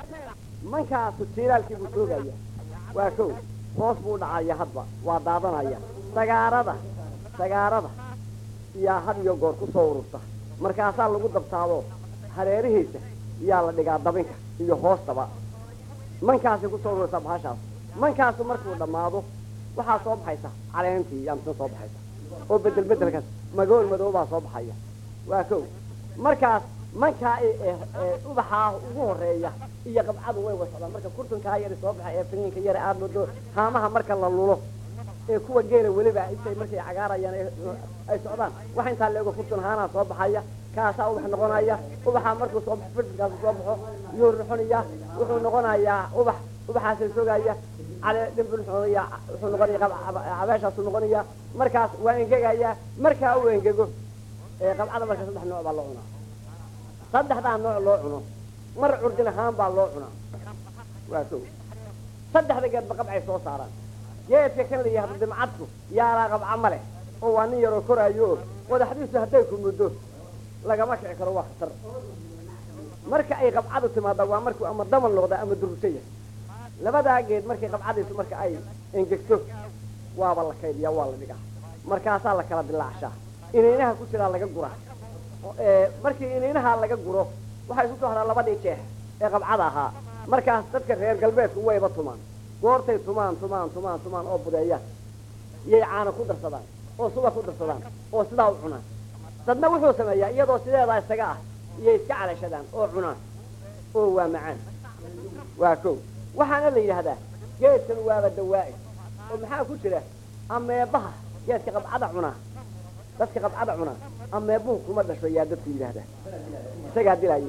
mankaasu jiilaalkii buu joogaya waa kow hoos buu dhacaya hadba waa daadanaya sagaarada sagaarada yaa had iyo goor ku soo ururta markaasaa lagu dabtaado hareerihiisa yaa la dhigaa dabinka iyo hoostaba mankaasay ku soo ururtaa bahashaas mankaasu markuu dhammaado waxaa soo baxaysa caleentii yaa misna soo baxaysa oo bedel bedelkaas magool madoobaa soo baxaya waa kow markaas mankaa ubaxaa ugu horeeya iyo qabcadu way wasocdaan marka kurtunkaa yari soo baxa ee finiinka yara aada moodo haamaha marka la lulo ee kuwa geela weliba intay markay cagaarayaan ay socdaan wax intaa leego kurtun haanaa soo baxaya kaasaa ubax noqonaya ubaxaa markuu soo baxo firdinkaasu soo baxo yuu ruxunaya wuxuu noqonayaa ubax ubaxaasay sogaya cale dhimbul wuxuu noqonaya cabeeshaasu noqonaya markaas waa engegaya markaa uu engego qabcada marka saddex nooc baa loo cunaa saddexdaa nooc loo cuno mar curdin ahaan baa loo cunaa waa kow saddexda geedba qabcay soo saaraan geedka kan la yihahdo dimcadku yaalaa qabca ma leh oo waa nin yaroo koraayo o qodaxdiisu hadday ku muddo lagama kici karo waa khatar marka ay qabcadu timaada waa markuu ama damal noqda ama durugsa yahay labadaa geed markay qabcadiisu marka ay engegto waaba la kaydiyaa waa la dhigaa markaasaa la kala dilaacshaa inaynaha ku jiraa laga guraa markii inaynaha laga guro waxaa isu soo haraa labadii jeex ee qabcada ahaa markaas dadka reer galbeedku wayba tumaan goortay tumaan tumaan tumaan tumaan oo budeeyaan iyay caana ku darsadaan oo suba ku darsadaan oo sidaa u cunaan dadna wuxuu sameeyaa iyadoo sideedaa isaga ah iyay iska calashadaan oo cunaan oo waa macaan waa kow waxaana la yidhaahdaa geedkan waaba dawaa'i oo maxaa ku jira ameebaha geedka qabcada cunaa dadka qabcada cunaa ameebuhu kuma dhasho yaa dadku yidhaahdaa isagaa dilaayo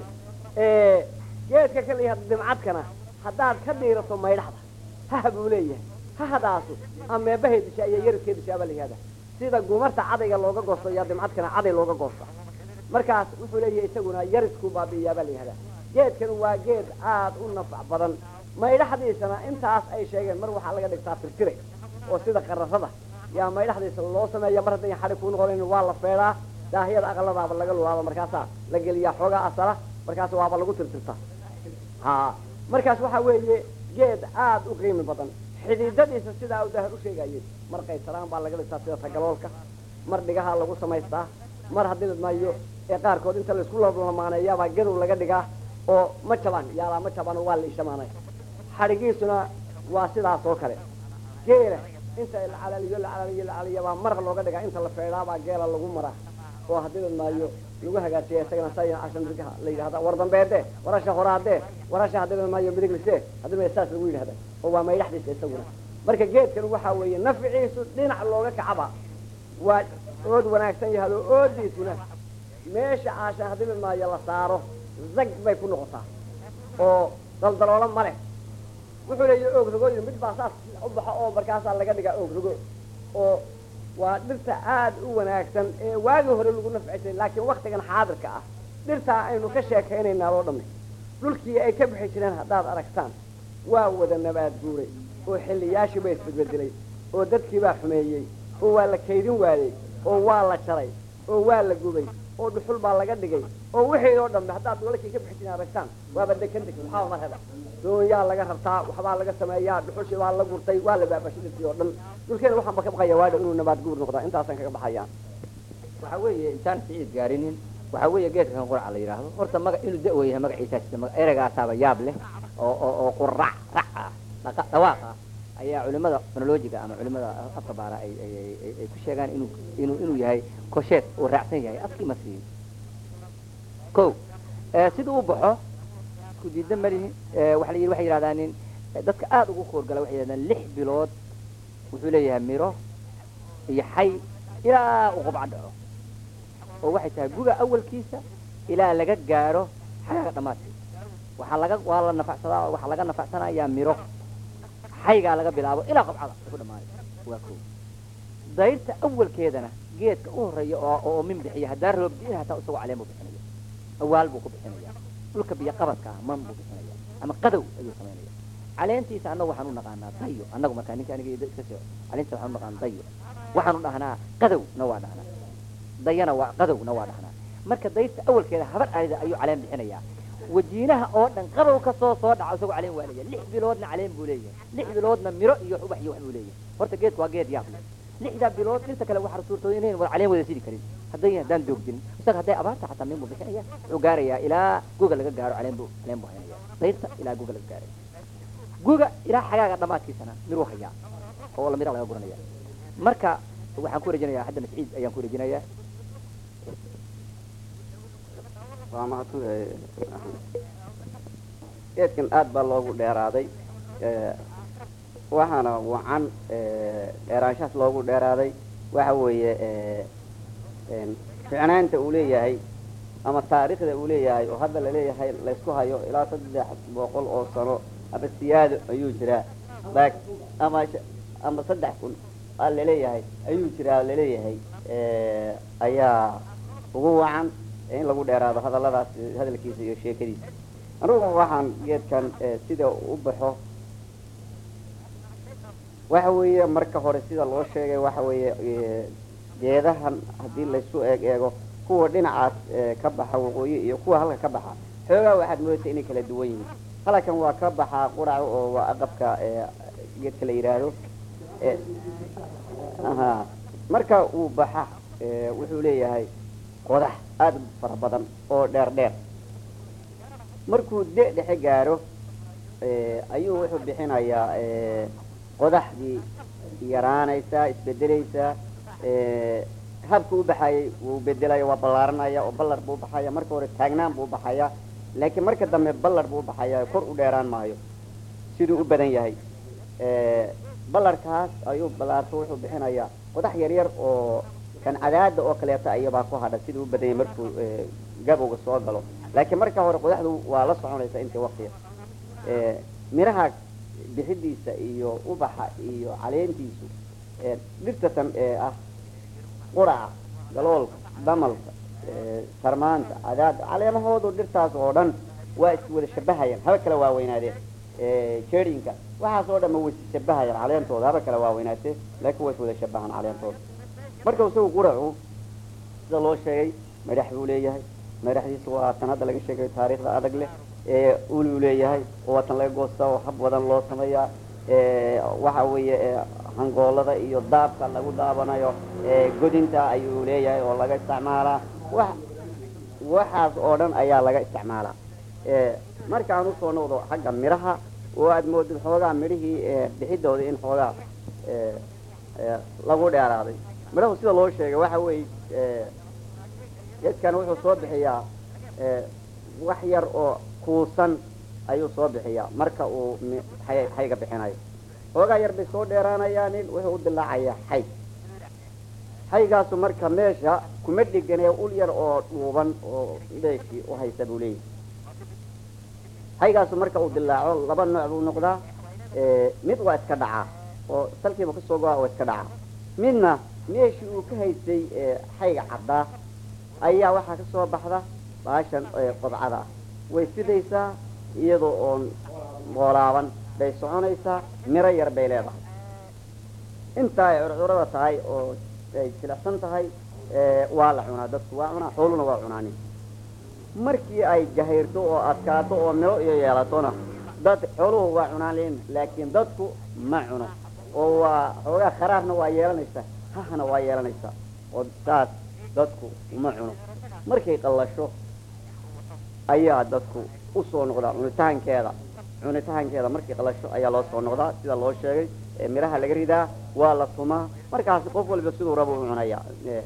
geedka kan la yihahdo dimcadkana haddaad ka dhiirato maydhaxda haha buu leeyahay hahadaasu ameebahay dishaa iyo yaridkee dishaa baa la yihahdaa sida gumarta cadayga looga goosto yaa dimcadkana caday looga goosta markaas wuxuu leeyahay isaguna yaridku baabi'iyaa baa la yihahdaa geedkan waa geed aada u nafac badan maydhaxdiisana intaas ay sheegeen mar waxaa laga dhigtaa tirtire oo sida qararada yaa maydhaxdiisa loo sameeya mar hadday xadhi kuu noqonayn waa la feedhaa daahiyada aqaladaaba laga lulaaba markaasaa la geliyaa xoogaa asala markaas waaba lagu tirtirtaa ha markaas waxaa weeye geed aada u qiimi badan xididadiisa sidaa u daahir u sheegayay mar qaysaraan baa laga dhigtaa sida tagaloolka mar dhigaha lagu samaystaa mar haddii ladmaayo ee qaarkood inta laisku lalamaanayaabaa gadow laga dhigaa oo ma jabaan yaalaa ma jabaan waa la ishamaanay xadhigiisuna waa sidaas oo kale geela inta la calaliyo la calaliyo la calaliyo baa maraq looga dhigaa inta la feedhaabaa geela lagu maraa oo haddii ladmaayo lagu hagaajiya isagana saya cashan midigaha la yidhahda war dambeede warasha horaadee warasha haddii ladmaayo midiglise haddii ma saas lagu yidhahda oo waa maydhaxdiisa isaguna marka geedkan waxaa weeye nafciisu dhinac looga kacaba waa ood wanaagsan yahado oodiisuna meesha caashan haddii ladmaayo la saaro zag bay ku noqotaa oo daldaloolo ma leh wuxuu leeyahy oogrogooyin mid baa saas u baxo oo markaasaa laga dhigaa oogrogo oo waa dhirta aada u wanaagsan ee waagii hore lagu nafcisay laakiin waktigan xaadirka ah dhirtaa aynu ka sheekaynaynaa loo dhamay dhulkii ay ka bixi jireen haddaad aragtaan waa wada nabaad guuray oo xilliyaashii ba isbedbedelay oo dadkiibaa xumeeyey oo waa la kaydin waayey oo waa la jaray oo waa la gubay oo dhuxul baa laga dhigay oo wixii oo dhambe haddaad dholalkii ka bixi jireen aragtaan waaba dekan deg maxaa mar heda doonyaa laga rabtaa waxbaa laga sameeyaa dhuxushii baa la gurtay waa la baabashay dhirtii oo dhan dhulkeena waxaan ba ka baqaya waadha inuu nabaad guur noqdaa intaasaan kaga baxayaa waxa weeye intaan siciid gaarinin waxa weeye geedka kan quraca la yidhaahdo horta maga inuu da- yahay magaciisaa jirta maga eragaasaaba yaab leh oo oo oo qurac rac ah dhaqa- dhawaaq ah ayaa culimada fonolojiga ama culimada afka baara ay ay ay- ay ay ku sheegaan inuu inuu inuu yahay kosheed uu raacsan yahay afkii ma siin ko siduu u baxo isku diida malihi waxa la yidhi waxay yidhahdaan nin dadka aada ugu koorgala waxay yidhahdaan lix bilood wuxuu leeyahay miro iyo xay ilaa uu qubca dhaco oo waxay tahay guga awalkiisa ilaa laga gaaro xagaaga dhammaadkiisa waxaa laga waa la nafacsadaa waxaa laga nafacsanayaa miro xaygaa laga bilaabo ilaa qubcada ay ku dhamaanay waa ko dayrta awalkeedana geedka u horeeya oo oo min bixiya haddaa roob diin hataa isagoo caleen buu bixinaya awaal buu ku bixinaya dhulka biyo qabadka ah man buu bixinaya ama qadow ayuu samaynaya caleentiisa annagu waxaan u naqaanaa dayo annagu markaa ninka aniga iska soo caleentiisa waxaan u naqaanaa dayo waxaanu dhahnaa qadowna waa dhahnaa dayana waa qadowna waa dhahnaa marka dayrta awalkeeda habar arida ayuu caleen bixinayaa wajiinaha oo dhan qabow ka soo soo dhaco isagoo caleen waa leeyahay lix biloodna caleen buu leeyahay lix biloodna miro iyo ubax iyo wax buu leeyahay horta geedku waa geed yaab leh lixda bilood dhirta kale waxaa suurtooda inayn wada caleen wada sidi karin hadday haddaan doogdin isaga hadday abaarta xataa min buu bixinaya wuxuu gaarayaa ilaa guga laga gaaro caleen buu caleen buu haynaya dayrta ilaa guga laga gaaray guga ilaa xagaaga dhamaadkiisana miruu hayaa oo la mira laga guranaya marka waxaan ku rajinayaa hadda masciid ayaan ku rajinayaa waa mahadsan geedkan aad baa loogu dheeraaday waxaana wacan dheeraanshahaas loogu dheeraaday waxa weeye ficnaanta uu leeyahay ama taariikhda uu leeyahay oo hadda laleeyahay laysku hayo ilaa saddex boqol oo sano ama siyaado ayuu jiraa laak ama ama saddex kun aa laleeyahay ayuu jiraa laleeyahay ayaa ugu wacan in lagu dheeraado hadalladaas hadalkiisa iyo sheekadiisa anugu waxaan geedkan sida u baxo waxa weeye marka hore sida loo sheegay waxa weeye geedahan haddii laysu eeg eego kuwa dhinacaas ka baxa waqooyi iyo kuwa halka ka baxa xoogaa waxaad moodaysa inay kala duwan yihiin halkan waa ka baxaa qurac oo waa aqabka geedka la yidhaahdo aha marka uu baxa wuxuu leeyahay qodax aada u fara badan oo dheer dheer markuu de dhexe gaaro ayuu wuxuu bixinayaa qodaxdii yaraanaysaa isbedelaysaa habka u baxayay wuu bedelaya waa ballaaranaya oo ballar buu baxaya marka hore taagnaan buu baxaya laakiin marka dambe ballar buu baxaya kor u dheeraan maayo siduu u badan yahay ballarkaas ayuu ballaarto wuxuu bixinayaa qodax yar yar oo kan cadaada oo kaleeto ayabaa ku hadha siduu u badan yahay markuu gabowga soo galo laakiin marka hore qodaxdu waa la soconaysa intii waktiga miraha bixidiisa iyo ubaxa iyo caleentiisu dhirtatan ee ah quraca galoolka damalka sarmaanta cadaada caleemahoodu dhirtaas oo dhan waa iswada shabahayaan haba kala waaweynaadeen jerinka waxaas oo dhan ma way shabahayaan caleentooda haba kala waaweynaatee laakiin waa iswada shabahaan caleentooda marka isagu quracu sida loo sheegay madax buu leeyahay madaxdiisa waa tan hadda laga sheegayo taariikhda adag leh uluu leeyahay oo waa tan laga goostaa oo hab badan loo sameeyaa waxa weeye hangoolada iyo daabka lagu daabanayo godinta ayuu leeyahay oo laga isticmaalaa wa waxaas oo dhan ayaa laga isticmaalaa markaan usoo noqdo xagga midhaha oo aad moodid xoogaa midhihii bixidooda in xoogaa lagu dheeraaday midhahu sida loo sheegay waxa weeye geedkan wuxuu soo bixiyaa wax yar oo kuusan ayuu soo bixiyaa marka uu xayga bixinayo xoogaa yar bay soo dheeraanayaan nin wuxuu u dilaacayaa xayg xaygaasu marka meesha kuma dhiganee ul yar oo dhuuban oo meeshii u haysa buu leeyahay xaygaasu marka uu dilaaco laba nooc buu noqdaa mid waa iska dhacaa oo salkiiba kasoo go-a oo iska dhacaa midna meeshii uu ka haystay xayga caddaa ayaa waxaa kasoo baxda baashan qodcada ah way sidaysaa iyadoo oon boolaaban bay soconaysaa miro yar bay leedahay intaa ay curcurada tahay oo ay jilicsan tahay waa la cunaa dadku waa cunaa xooluna waa cunaanin markii ay gahayrto oo adkaato oo miro iyo yeelatona dad xooluhu waa cunaan laakiin dadku ma cuno oo waa xoogaa kharaarna waa yeelanaysaa hahna waa yeelanaysaa oo saas dadku uma cuno markay qallasho ayaa dadku usoo noqdaa cunitaankeeda cunitaankeeda markay qalasho ayaa loo soo noqdaa sida loo sheegay midhaha laga ridaa waa la tumaa markaasi qof walba siduu raba u cunaya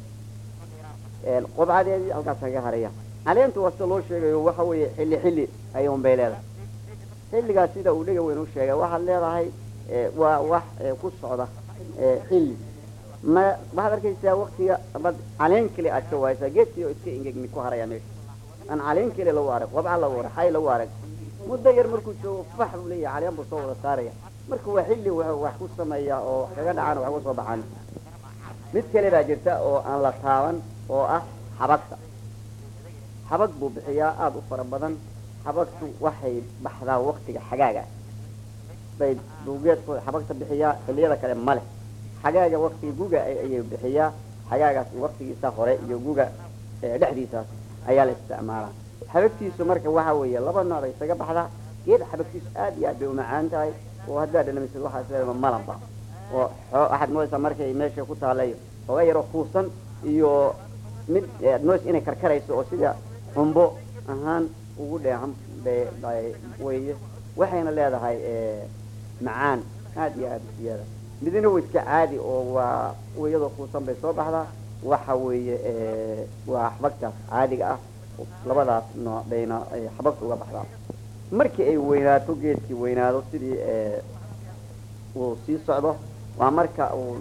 qobcadeedii halkaas kaga haraya caleentu waa sida loo sheegayo waxa weeye xilli xilli ayuun bay leedahay xilligaas sida uu dhega weyn u sheegay waxaad leedahay waa wax ku socda xilli ma waxaad arkaysaa waktiga amad caleen keli aad ka waaysaa geedkii oo iska ingegni ku haraya meesha aan caleen keli lagu arag qobca lagu arag xay lagu arag muddo yar markuu joogo fax buu leeyahay caleen buu soo wada saaraya marka waa xilli wuxuu wax ku sameeyaa oo kaga dhacaan wax ku soo baxaan mid kale baa jirta oo aan la taaban oo ah xabagta xabag buu bixiyaa aada u fara badan xabagtu waxay baxdaa waktiga xagaaga bay buu geedkooda xabagta bixiyaa xilliyada kale male xagaaga waktiga guga ayay bixiyaa xagaagaas waktigiisa hore iyo guga dhexdiisaas ayaa la isticmaalaa xabagtiisu marka waxa weeye laba nooc bay isaga baxdaa geed xabagtiisu aad iyo aad bay umacaan tahay oo haddaad dhanamisid waxaa isleedahay malanba oo xoo waxaad moodaysaa markay meesha ku taallay xooga yaroo kuusan iyo mid aad moodaysa inay karkarayso oo sida xumbo ahaan ugu dheehan bay bay weeye waxayna leedahay macaan aad iyo aad iyada midna waa iska caadi oo waa iyadoo kuusan bay soo baxdaa waxa weeye waa xabagtaas caadiga ah labadaas nooc bayna xabagta uga baxdaa markii ay weynaato geedkii weynaado sidii uu sii socdo waa marka uu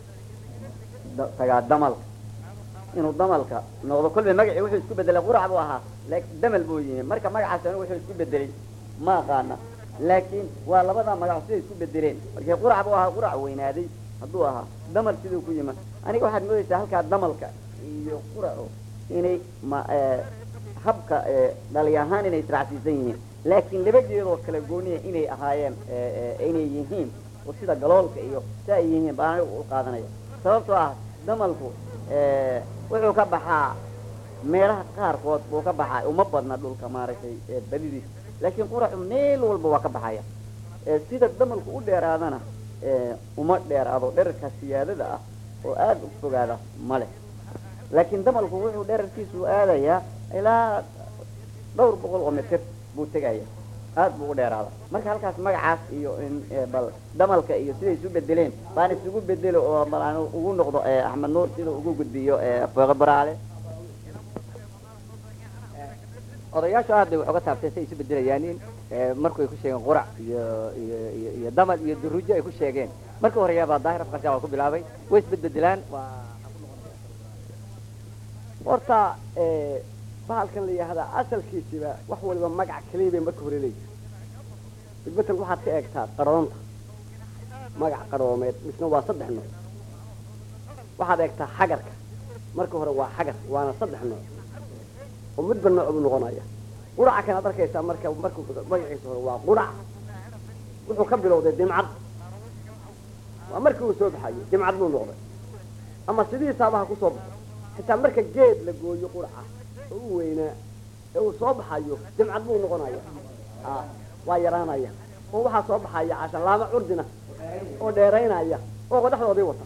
tagaa damalka inuu damalka noqdo kolba magacii wuxuu isku bedelay qurac buu ahaa laakiin damal buu yimi marka magacaas anigu wuxuu isku bedelay ma aqaana laakiin waa labadaa magac siday isku bedeleen markii qurac buu ahaa qurac weynaaday hadduu ahaa damal siduu ku yima aniga waxaad moodaysaa halkaa damalka iyo quraco inay ma habka dhali ahaan inay israacsiisan yihiin laakiin laba geedoo kala gooniya inay ahaayeen inay yihiin oo sida galoolka iyo si ay yihiin baan anigu u qaadanaya sababtoo ah damalku wuxuu ka baxaa meelaha qaarkood buu ka baxaa uma badna dhulka maaragtay badidiisa laakiin quracu meel walba waa ka baxaya sida damalku u dheeraadana uma dheeraado dherarka siyaadada ah oo aada u fogaada ma leh laakiin damalku wuxuu dherarkiisu aadayaa ilaa dhowr boqol oo mitir buu tegaya aad buu u dheeraada marka halkaas magacaas iyo in bal damalka iyo siday isu bedeleen baan isugu bedelo oo bal aan ugu noqdo axmed nuur sida ugu gudbiyo fooqe baraale odayaashu aad bay wax uga taabteen si ay isu bedelayaanin marku ay ku sheegeen qurac iyo iyo iyo iyo damal iyo durujo ay ku sheegeen marka horeyaabaa daahir afqasha waa ku bilaabay way isbedbedelaan waa horta bahalkan la yihahdaa asalkiisiba wax waliba magac keliya bay marka hore leeyihi bidbetel waxaad ka eegtaa qaroonta magac qaroomeed misna waa saddex nooc waxaad eegtaa xagarka marka hore waa xagar waana saddex nooc oo midba nooc buu noqonaya quraca kanaad arkaysaa marka marku magaciisa hore waa qurac wuxuu ka bilowday dimcad waa markii uu soo baxayo dimcad buu noqday ama sidiisaaba ha ku soo baxo xitaa marka geed la gooyo quraca oo u weynaa ee uu soo baxayo dimcad buu noqonaya a waa yaraanaya oo waxaa soo baxaya cashan laama curdina oo dheeraynaya oo qodaxdoodii wata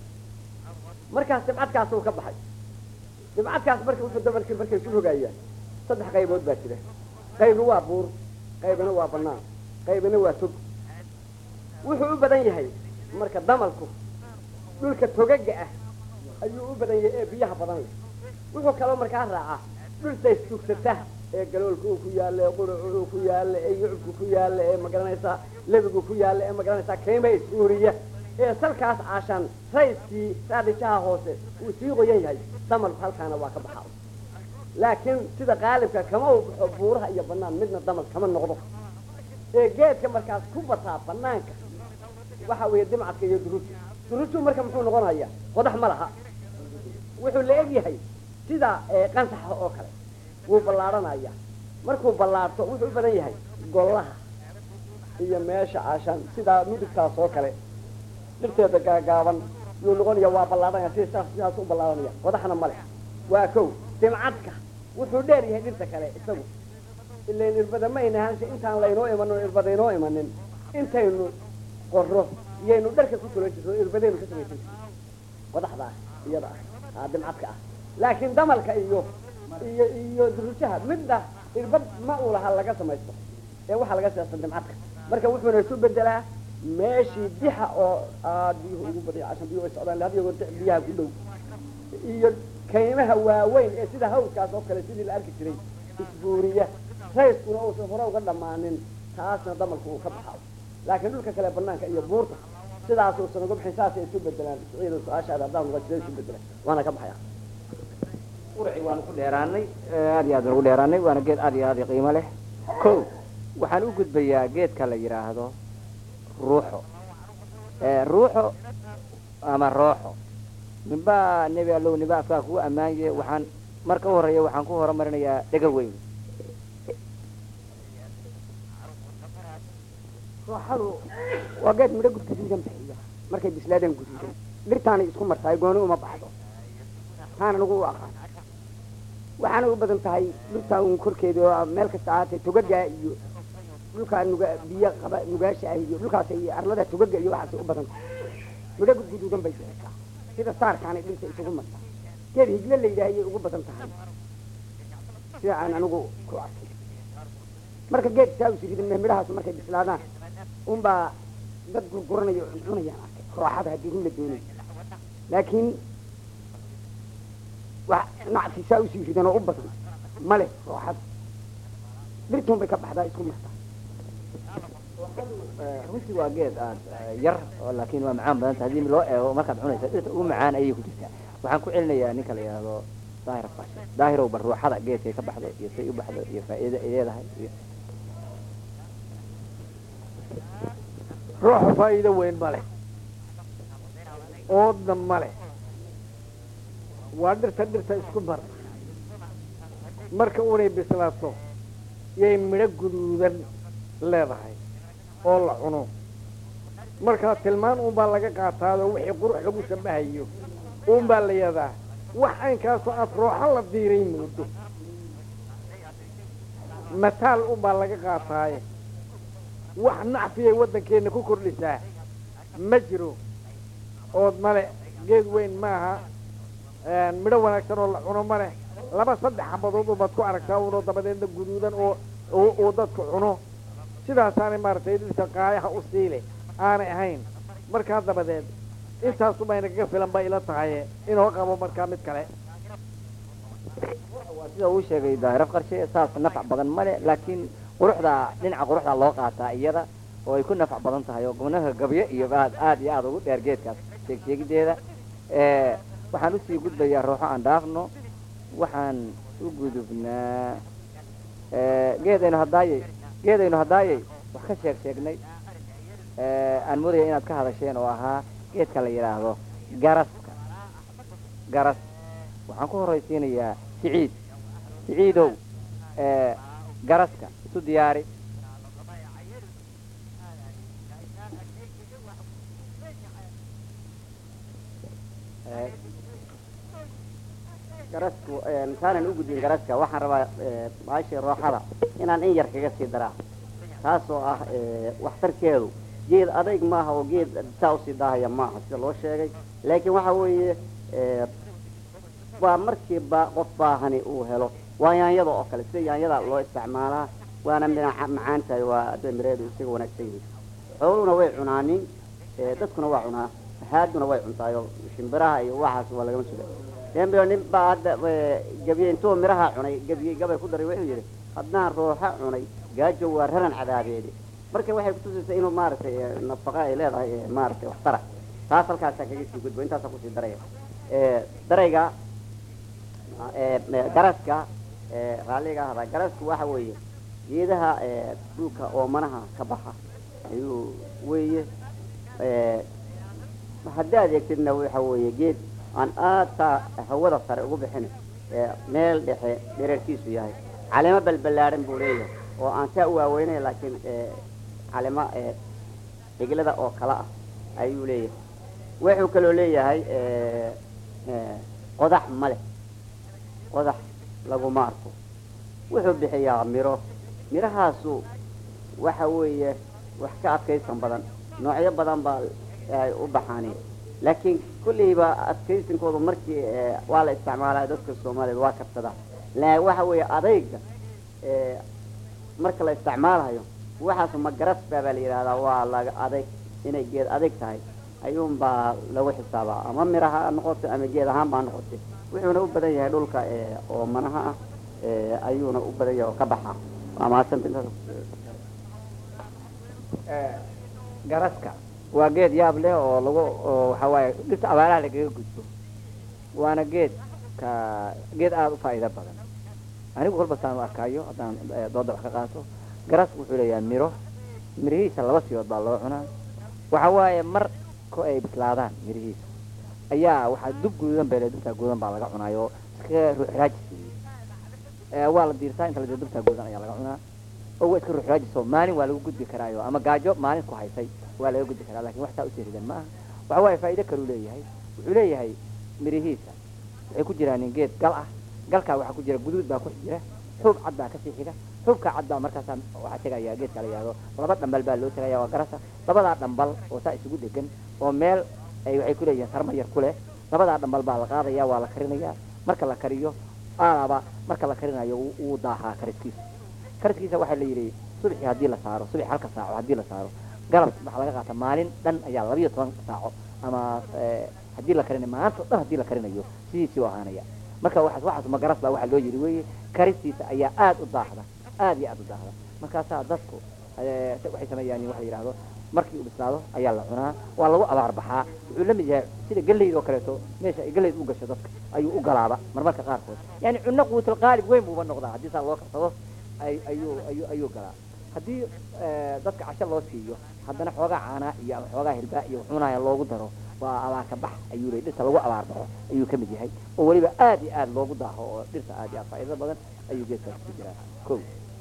markaas dimcadkaasuu ka baxay dimcadkaas marka wuxuu dabalkii markay ku rogayaan saddex qaybood baa jira qaybi waa buur qaybina waa banaan qaybina waa tog wuxuu u badan yahay marka damalku dhulka togaga ah ayuu u badan yahay ee biyaha badan leh wuxuu kaloo markaa raacaa dhulta istugsata ee galoolka uu ku yaalla ee quracu uu ku yaalla ee yucubku ku yaalla ee magaranaysaa lebigu ku yaalla ee magaranaysaa kayma isruuriya ee salkaas caashaan rayskii raadhijaha hoose uu sii qoyan yahay damalku halkaana waa ka baxaa laakiin sida qaalibka kama uu baxo buuraha iyo banaan midna damal kama noqdo ee geedka markaas ku bataa banaanka waxa weeye dimcadka iyo duruju duruju marka muxuu noqonaya qodax ma laha wuxuu la eg yahay sida qansaxa oo kale wuu ballaadhanaya markuu ballaarto wuxuu u badan yahay gollaha iyo meesha caashaan sidaa midigtaas oo kale dhirteeda gaagaaban yuu noqonaya waa ballaadhanaya sida saas sidaas u ballaadhanaya qodaxna ma leh waa kow dimcadka wuxuu dheer yahay dhirta kale isagu ilain irbada ma ayna ahaanse intaan laynoo imanin o irbada inoo imanin intaynu qorro iyaynu dharka ku tulan jirto irbadaynu ka samaysan jirto qodaxda ah iyada ah dimcadka ah laakiin damalka iyo iyo iyo durujaha midna irbad ma uu laha laga samaysto ee waxaa laga samaysta dimcadka marka wuxuuna isu bedelaa meeshii dixa oo aad biyuhu ugu badaya cashan biyuhu ay socdaan had yagoor dix biyaha ku dhow iyo kaymaha waaweyn ee sida hawdkaas oo kale sidii la arki jiray isbuuriya rayskuna uusan hore uga dhammaanin taasna damalku uu ka baxayo laakiin dhulka kale banaanka iyo buurta sidaas uusan uga bixin saasay isu bedelaan ciida su-aashaada haddaan uga jira isu bedelaan waana ka baxaya quraci waanu ku dheeraanay aad iyo aad baan ugu dheeraanay waana geed aad iyo aad i qiimo leh ko waxaan u gudbayaa geedka la yidhaahdo ruuxo ruuxo ama rooxo ninbaa nebi allow ninba afkaa kugu ammaanye waxaan marka u horeeya waxaan ku horumarinayaa dhega weyn rooxadu waa geed midho gudguduudan bixiya markay bislaadaan guduudan dhirtaanay isku martaay gooni uma baxdo taana nagu u aqaan waxaana u badan tahay dhultaa un korkeeda oo meel kasta ahaatee togaga iyo dhulkaa nuga biyo qaba nugaasha ah iyo dhulkaas iyo arlada togaga iyo waxaasay u badan tahay midho guduudan bay bixisaa sida saarkaanay dhirta isugu martaa geed higle la yidhaah ayay ugu badan tahay sida aan anigu ku arkay marka geed saa usiridin midhahaas markay bislaadaan unbaa dad gurguranayo oo cunayaan arkay rooxada haddii run la doonayo laakiin wax nacfi saa usii ridan oo u badan ma leh rooxada dhirtuun bay ka baxdaa isku martaa runtii waa geed aad yar oo laakiin waa macaan badanta haddii loo eego markaad cunaysa dhirta ugu macaan ayay ku jirtaa waxaan ku celinayaa ninka la yidhaahdo daahir fashe daahirow bal ruuxada geedkay ka baxdo iyo say u baxdo iyo faa'iida ay leedahay iyo ruuxa faa'iido weyn ma leh oodna ma leh waa dhirta dhirta isku mar marka unay bislaato yay midho guduudan leedahay oo la cuno markaa tilmaan uunbaa laga qaataadoo wixii qurux lagu shabahayo uunbaa la yadaa wax aynkaasoo aad rooxo la diiray moodo mataal uunbaa laga qaataaye wax nacfiyay waddankeenna ku kordhisaa ma jiro ood male geed weyn maaha midho wanaagsan oo la cuno ma leh laba saddex xabadood ubaad ku aragtaa unoo dabadeedna guduudan oo uu dadku cuno sidaasaanay maaragtay dhirta qaayaha u siile aanay ahayn markaa dabadeed intaasubayna kaga filan ba ila tahaye inoo qabo markaa mid kale waa sida uu sheegay daahiraf qarshe saas nafac badan male laakiin quruxda dhinaca quruxda loo qaataa iyada oo ay ku nafac badan tahay oo gobnaha gabyo iyo aad aad iyo aada ugu dheer geedkaas sheeg sheegideeda waxaan usii gudbayaa ruuxo aan dhaafno waxaan u gudubnaa geedaynu haddaayey geedaynu haddaayey wax ka sheeg sheegnay aan moodaya inaad ka hadasheen oo ahaa geedka la yidhaahdo garaska garas waxaan ku horraysiinayaa siciid siciidow garaska isu diyaari garasku intaanan u gudbin garaska waxaan rabaa baashii rooxada inaan in yar kaga sii daraa taasoo ah waxtarkeedu geed adayg maaha oo geed saa usii daahaya maaha sida loo sheegay laakiin waxa weeye waa markii ba qof baahani uu helo waa yaanyada oo kale sida yaanyada loo isticmaalaa waana mina macaan tahay waa adda mireedu isaga wanaagsan yihiin xooluhuna way cunaanin dadkuna waa cunaa haaduna way cuntaayo shimbiraha iyo waxaas waa lagama suga dembio nin baa hadda gabiye intuu miraha cunay gabiye gabay ku daray wuxuu yidhi haddaan rooxa cunay gaajo waa raran cadaabeede marka waxay kutusaysaa inuu maaragtay nafaqa ay leedahay maaragtay waxtara taas halkaasaa kaga sii gudbo intaasaa kusii daraya darayga garaska raalliga ahda garasku waxa weeye geedaha dhulka oomanaha ka baxa ayuu weeye haddii aad eegtidna waxa weeye geed aan aad taa hawada sare ugu bixin meel dhexe dherarkiisu yahay caleemo balballaadhan buu leeyahay oo aan saa u waaweynay laakiin calemo xiglada oo kale ah ayuu leeyahay wuxuu kaloo leeyahay qodax ma leh qodax laguma arko wuxuu bixiyaa miro mirahaasu waxa weeye wax ka adkaysan badan noocyo badan baa ay u baxaaneen laakiin kulleyba adkaysinkoodu markii waa la isticmaalaa dadka soomaaliyeed waa karsadaa la waxa weeye adayga marka la isticmaalayo waxaasu ma garasba baa la yidhahdaa waa laga adayg inay geed adayg tahay ayuunbaa lagu xisaabaa ama miraha ha noqoto ama geed ahaan baa noqotay wuxuuna u badan yahay dhulka oo manaha ah ayuuna u badan yahay oo ka baxa waa mahadsanta intaas garaska waa geed yaab leh oo lagu oo waxa waaye dhirta abaaraha lagaga gudbo waana geed ka geed aada u faa'iido badan anigu kolba saan u arkaayo haddaan dooda wax ka qaato garas wuxuu leeyahay miro mirihiisa laba siyood baa loo cunaa waxa waaye mar ko ay bislaadaan mirihiisa ayaa waxaa dub guduudan bele dubtaa gududan baa laga cunaayo iska ruuxraajis waa la diirtaa inta la diir dubtaa gududan ayaa laga cunaa oo waa iska ruuxraajiso maalin waa lagu gudbi karaayo ama gaajo maalin ku haysay waa laga gudbi karaa lakin wax taa usii ridan ma aha waxa waaye faa'ido kaluu leeyahay wuxuu leeyahay mirihiisa waxay ku jiraan geed gal ah galkaa waxaa ku jira guduud baa ku jira xuub cad baa kasii xiga xuubka cad baa markaasaa waxaa tegaya geedka la yihahdo laba dhambal baa loo tegaya waa garasa labadaa dhambal oo saa isugu dhegan oo meel ay waxay ku leeyihiin sarma yar ku leh labadaa dhambal baa la qaadaya waa la karinaya marka la kariyo aalaba marka la karinayo wuu- wuu daahaa kariskiisa kariskiisa waxaa la yidhi subaxii haddii la saaro subax halka saaco haddii la saaro galab waxaa laga qaata maalin dhan ayaa labiyo toban saaco ama eh, haddii la karinayo maanta o dhan haddii la karinayo sidiisii u ahaanaya marka waxaas waxaas magaras baa waxaa loo yidhi weeye karistiisa ayaa aad u daahda aad iyo aad u daahda markaasaa dadku eh, waxay sameeyaan waxa la yidhaahdo markii uu bislaado ayaa la cunaa waa lagu abaar baxaa wuxuu la mid yahay sida galleyda oo kaleeto meesha ay galleyda u gasho dadka ayuu u galaaba marmarka qaarkood yani cunno quutul qaalib weyn buuba noqdaa haddii saa loo karsado ay ayuu ayuu ayuu galaa haddii eh, dadka casho loo siiyo haddana xoogaa caanaa iyo ama xoogaa hilbaa iyo cunaya loogu daro waa abaarka bax ayuu leey dhirta lagu abaar baxo ayuu ka mid yahay oo weliba aad iyo aad loogu daaho oo dhirta aad iyo aad faa'iido badan ayuu geedkaas ku jiraa ko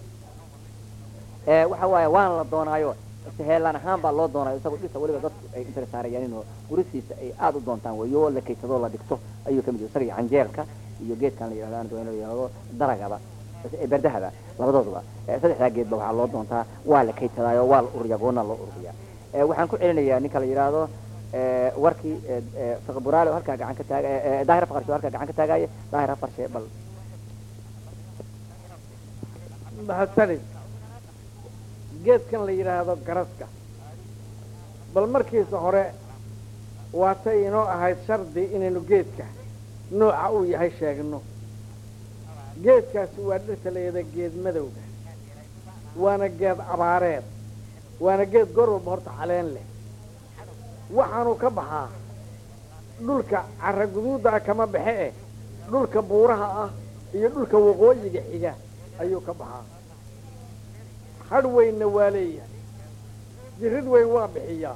Eh, waxa waaye waana la doonaayo heelaan ahaan baa loo doonaayo isagoo dhirta weliba dadku ay intara saarayaan oo gurisiisa ay aad u doontaan weeyo oo la kaydsadoo la dhigto ayuu ka mid yahay isaga iyo canjeelka iyo geedkan la yidhahdo aan doon la yidhahdo daragaba eh, berdahaba labadooduba Eh, saddexdaa geedba waxaa loo doontaa waa la kaydsadaayo waa la ururiyaa goonna loo ururiyaa Eh, waxaan ku celinayaa ninka la yidhaahdo eh, warkii eh, eh, fiqi buraale oo halkaa gacan ka taaga eh, eh, daahir faqarshe oo halkaa gacan ka taagaaye daahir afarshe bal mahadsanid geedkan la yidhaahdo garaska bal markiisa hore waatay inoo ahayd shardi inaynu geedka nooca uu yahay sheegno geedkaasi waa dhirta la yidhahda geed madowga waana geed abaareed waana geed goor walba horta caleen leh waxaanu ka baxaa dhulka carra guduudda ah kama baxe eh dhulka buuraha ah iyo dhulka waqooyiga xiga ayuu ka baxaa hadh weynna waa leeyahay jirid weyn waa bixiyaa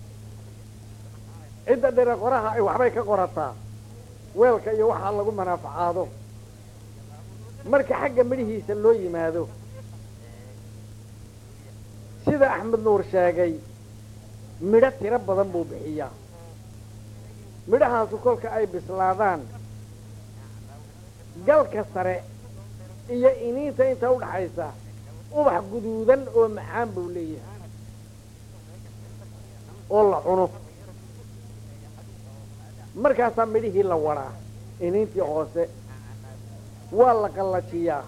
cidda dhira qoraha ay waxbay ka qorataa weelka iyo waxaa lagu manaafacaado marka xagga midhihiisa loo yimaado sida axmed nuur sheegay midho tiro badan buu bixiyaa midhahaasu kolka ay bislaadaan galka sare iyo iniinta inta udhaxaysa ubax guduudan oo macaan buu leeyahay oo la cuno markaasaa midhihii la wadaa iniintii hoose waa la qallajiyaa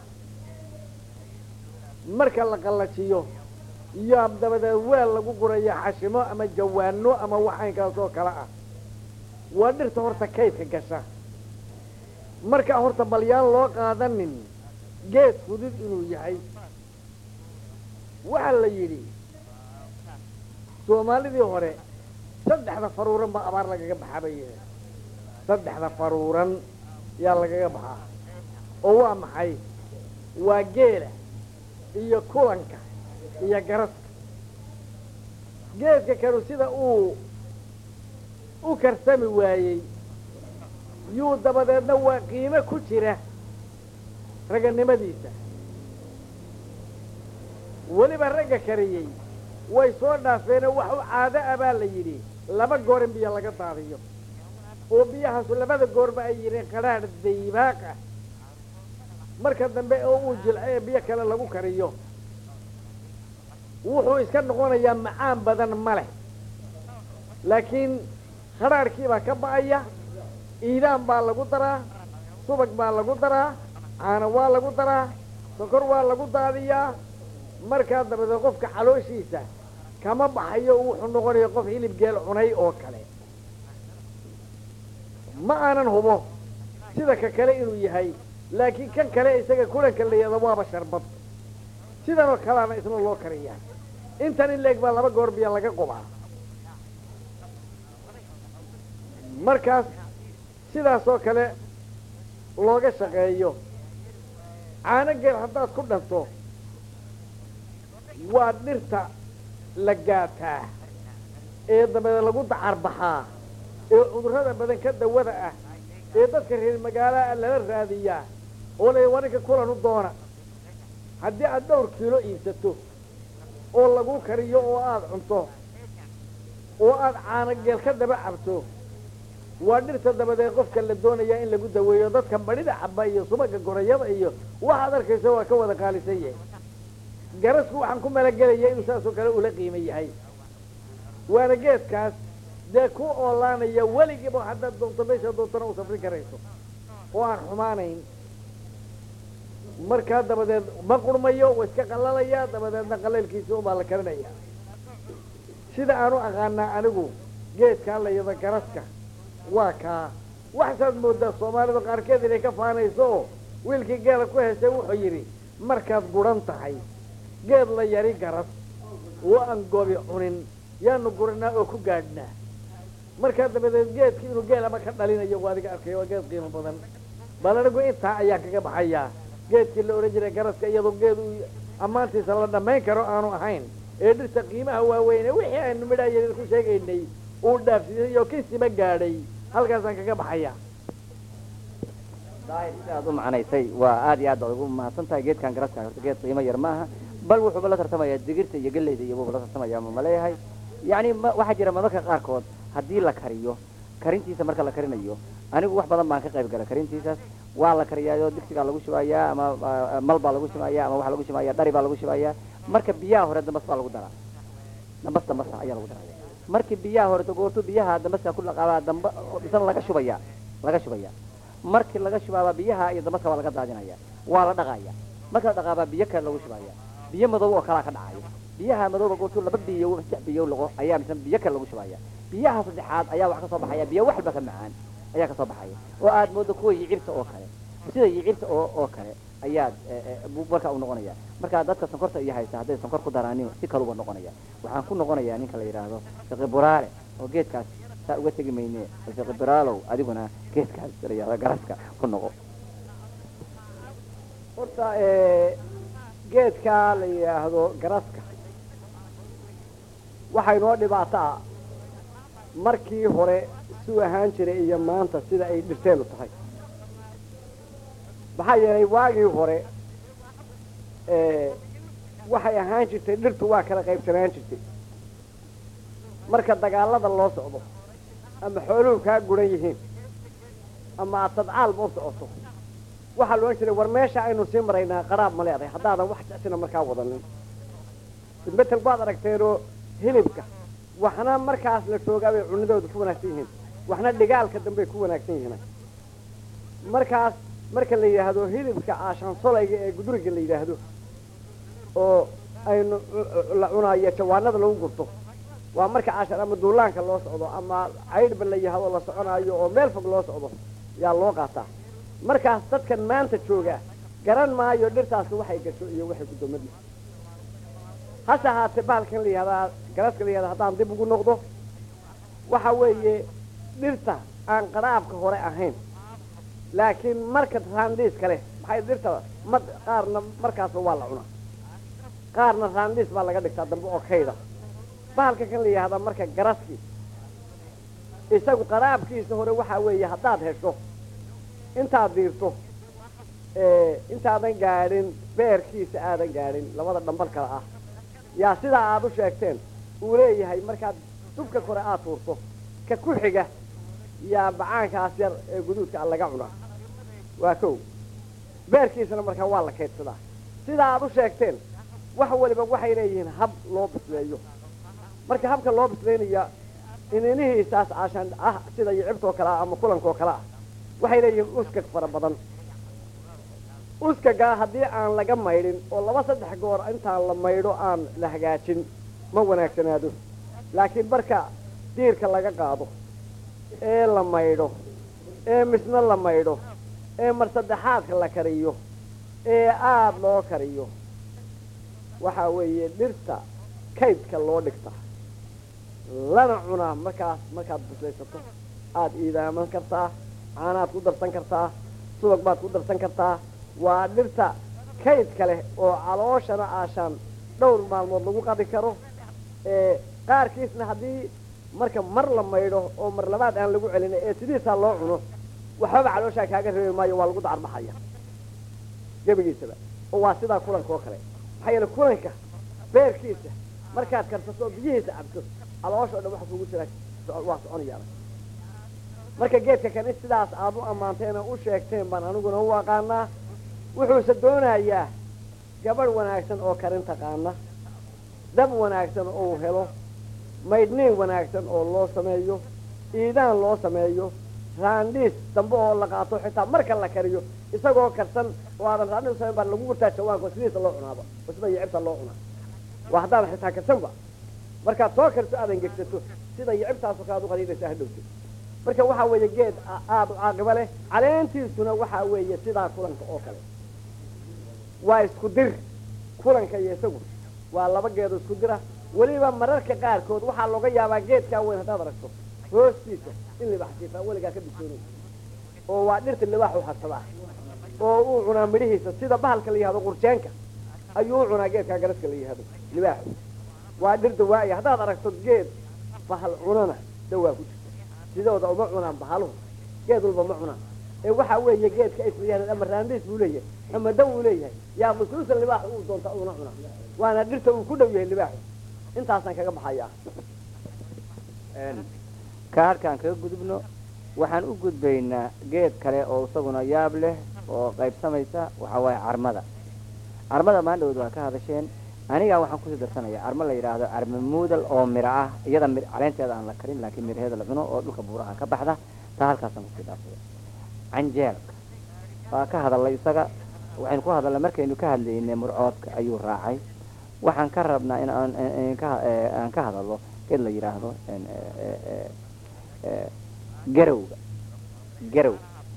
marka la qallajiyo yaa dabadeed weel lagu gurayaa xashimo ama jawaano ama waxaynkaas oo kale ah waa dhirta horta kaydka gasha markaa horta balyaan loo qaadanin geed fudud inuu yahay waxaa la yidhi soomaalidii hore saddexda faruuran baa abaar lagaga baxaa bay yidhi saddexda faruuran yaa lagaga baxaa oo waa maxay waa geela iyo kulanka iyo garaska geedka kanu sida uu u karsami waayey yuu dabadeedna waa qiimo ku jira raganimadiisa weliba ragga kariyey way soo dhaafeenoo wax u caado ah baa la yidhi laba goor in biyo laga daadiyo oo biyahaasu labada goorba ay yidheen qadhaadh daybaaq ah marka dambe oo uu jilco ee biyo kale lagu kariyo wuxuu iska noqonayaa macaan badan ma leh laakiin qadhaadhkiibaa ka ba'aya iidaan baa lagu daraa subag baa lagu daraa caano waa lagu daraa sokor waa lagu daadiyaa markaa dabadeed qofka calooshiisa kama baxayo wuxuu noqonaya qof hilib geel cunay oo kale ma aanan hubo sida ka kale inuu yahay laakiin kan kale isaga kulanka la yahdo waaba sharbad sidanoo kaleana isna loo kariyaa intan in leeg baa laba goor biya laga qubaa markaas sidaasoo kale looga shaqeeyo caano geel haddaad ku dhanto waa dhirta la gaataa ee dabadeed lagu dacarbaxaa ee cudurrada badan ka dawada ah ee dadka reer magaalaha lala raadiyaa oo la waninka kulan u doona haddii aad dhowr kiilo iibsato oo lagu kariyo oo aada cunto oo aada caano geel ka daba cabto waa dhirta dabadeed qofka la doonaya in lagu daweeyo dadka badhida caba iyo subaga gorayada iyo waxaad arkaysa waa ka wada qaalisan yahay garasku waxaan ku malagelaya inuu saasoo kale ula qiimo yahay waana geedkaas dee ku oolaanaya weligiiba haddaad doonto meesha doontana u safrin karayso oo aan xumaanayn markaa dabadeed ma qurmayo waa iska qalalaya dabadeedna qalaylkiisa unbaa la karinaya sida aan u aqaanaa anigu geedkaa la yada garaska waa kaa waxasaad moodaa soomaalida qaarkeed inay ka faanayso oo wiilkii geela ku heshay wuxuu yidhi markaad guran tahay geed la yari garas oo aan gobi cunin yaanu guranaa oo ku gaadhnaa markaa dabadeed geedki inuu geelaba ka dhalinayo waa adiga arkay waa geed qiimo badan bal anigu intaa ayaan kaga baxayaa geedkii la odhan jiray garaska iyadoo geed uu ammaantiisa la dhammayn karo aanu ahayn ee dhirta qiimaha waaweyne wixii aynu midhaaya ku sheegaynay uu dhaafsiiyey oo kisiba gaadhay halkaasaan kaga baxayaa daahir sida aad u macnaysay waa aad iyo aad baad ugu mahadsan tahay geedkan garaska horta geed qiimo yar maaha bal wuxuuba la tartamayaa digirta iyo galleyda iyo buuba la tartamaya ma maleeyahay yacni ma waxaa jira mararka qaarkood haddii la kariyo karintiisa marka la karinayo anigu wax badan baan ka qayb gala karintiisaas waa la kariyaayo digsigaa lagu shubayaa ama ah, mal baa lagu shubaya ama waxaa lagu shubaya dhari baa lagu shubaya marka biyaha hore dambas baa lagu daraa dambas dambasa ayaa lagu daraya markii biyaha hore goortu biyaha dambaska ku dhaqaabaa damba isna laga shubaya laga shubaya markii laga shubaaba biyaha iyo dambaska waa laga daadinaya waa la dhaqaya marka la dhaqaabaa biyo kale lagu shubaya biyo madow oo kalaa ka dhacayo biyaha madowba goortu laba biyo saddex biyo lago ayaa misna biyo kale lagu shubaya biyaha saddexaad ayaa wax ka soo baxaya biyo waxba ka macaan ayaa ka soo baxaya oo aad moodo kuwa yicibta oo kale sida yicibta oo oo kale ayaad eh, eh, buu marka u noqonaya marka dadka sonkorta iyo haysta hadday sonkor ku daraanin si kaluba noqonaya waxaan ku noqonayaa ninka la yidhaahdo fiqi buraale oo geedkaas saa uga tegi mayne bal fiqi buraalow adiguna geedkaas la yidhahdo garaska ku noqo horta eh, geedkaa la yidhaahdo garaska waxaa inoo dhibaataa markii hore suu ahaan jiray iyo maanta sida ay dhirteenu tahay maxaa yeelay waagii hore eh, waxay ahaan jirtay dhirtu waa kala qaybsanaan jirtay marka dagaalada loo socdo ama xooluhu kaa guran yihiin ama aad tadcaalba u socoto waxaa la odhan jiray war meesha aynu sii maraynaa qaraab ma leedahay haddaadan wax jecsina markaa wadanin isbetel baad aragteenoo hilibka waxna markaas la joogaa bay cunidooda ku wanaagsan yihiin waxna dhigaalka dambey ku wanaagsan yihiin markaas marka la yidhaahdo hilibka aashaansolayga ee guduriga la yidhaahdo oo aynu la cunaayo jawaanada lagu gurto waa marka caashar ama duulaanka loo socdo ama caydhba la yihahdo la soconaayo oo meel fog loo socdo yaa loo qaataa markaas dadkan maanta jooga garan maayo dhirtaasi waxay gasho iyo waxay gudoomadi hase ahaatee bahalkan la yihahdaa garaska la yihahda haddaan dib ugu noqdo waxa weeye dhirta aan qaraabka hore ahayn laakiin marka raandhiiska leh maxay dhirta mad qaarna markaasba waa la cunaa qaarna raandhiis baa laga dhigtaa dambe oo kayda bahalka kan la yihahdaa marka garaski isagu qaraabkiisa hore waxaa weeye haddaad hesho intaad diirto intaadan gaadhin beerkiisa aadan gaadhin labada dhambal kale ah yaa sidaa aada u sheegteen uu leeyahay markaad dubka kore aad tuurto ka ku xiga yaa bacaankaas yar ee guduudka a laga cunaa waa kow beerkiisana markaa waa la kaydsadaa sidaa aad u sheegteen wax waliba waxay leeyihiin hab loo bisleeyo marka habka loo bisleynaya ininihiisaas caashaan ah sida yicibtoo kale ah ama kulankoo kale ah waxay leeyihiin uskag fara badan uskagaa haddii aan laga maydhin oo laba saddex goor intaan la maydho aan la hagaajin ma wanaagsanaado laakiin marka diirka laga qaado ee la maydho ee misna la maydho ee mar saddexaadka la kariyo ee aada loo kariyo waxaa weeye dhirta kaydka loo dhigta lana cunaa markaas markaad bislaysato aada iidaaman kartaa caanaad ku darsan kartaa subag baad ku darsan kartaa waa dhirta kaydka leh oo calooshana aashaan dhowr maalmood lagu qadi karo ee qaarkiisna haddii marka mar la maydho oo mar labaad aan lagu celin ee sidiisaa loo cuno waxbaba calooshaa kaaga reebi maayo waa lagu dacarbaxaya gebigiisaba oo waa sidaa kulanka oo kale maxaa yeele kulanka beerkiisa markaad karsato oo biyihiisa cabto caloosh o dhan waxa kugu jira waa soconayaana marka geedka kan in sidaas aad u ammaanteen oo u sheegteen baan aniguna u aqaanaa wuxuuse doonayaa gabadh wanaagsan oo karin taqaana dab wanaagsan oo uu helo maydhniin wanaagsan oo loo sameeyo iidaan loo sameeyo raandhiis dambe oo la qaato xitaa marka la kariyo isagoo karsan oo aadan raandhiis samayn baa lagu gurtaa jawaanka oo sidiisa loo cunaaba oo sida yicibta loo cunaa waa haddaadan xitaa karsanba markaad soo karto aadan gegsato sida yicibtaasoo kale ad u qadiidaysa hadhowto marka waxaa weeye geed aada u caaqibo leh caleentiisuna waxaa weeye sidaa kulanka oo kale waa isku dir kulanka iyo isagu waa laba geedo isku dira weliba mararka qaarkood waxaa looga yaabaa geedkaa weyn haddaad aragto hoostiisa in libax siifaa weligaa ka bisoonay oo waa dhirta libaax u hadsadaa oo uu cunaa midhihiisa sida bahalka la yihahdo qurjeenka ayuu u cunaa geedkaa garaska la yihahdo libaaxu waa dhir dawaaya haddaad aragto geed bahal cunana dawaa ku jirta sidooda uma cunaan bahaluhu geed walba ma cunaan ee waxaa weeye geedka islayahda ama raandhiis buu leeyahay ama daw uu leeyahay yaa qusuusa libaaxu uu doonta una cunaa waana dhirta uu ku dhow yahay libaaxu intaasaan kaga baxayaa ka halkaan kaga gudubno waxaan u gudbaynaa geed kale oo isaguna yaab leh oo qaybsamaysa waxaa waaye carmada carmada maandhowd waa ka hadasheen anigaa waxaan kusii darsanaya carmo la yidhaahdo carmo muudal oo miro ah iyada mi caleenteeda aan la karin laakiin miraheeda la cuno oo dhulka buuraha ka baxda taa halkaasaan kusii dhaafsada canjeelka waa ka hadalay isaga waxaynu ku hadalnay markaynu ka hadlaynay murcoodka ayuu raacay waxaan ka rabnaa in aan aan ka hadallo geed la yidhaahdo garowga garow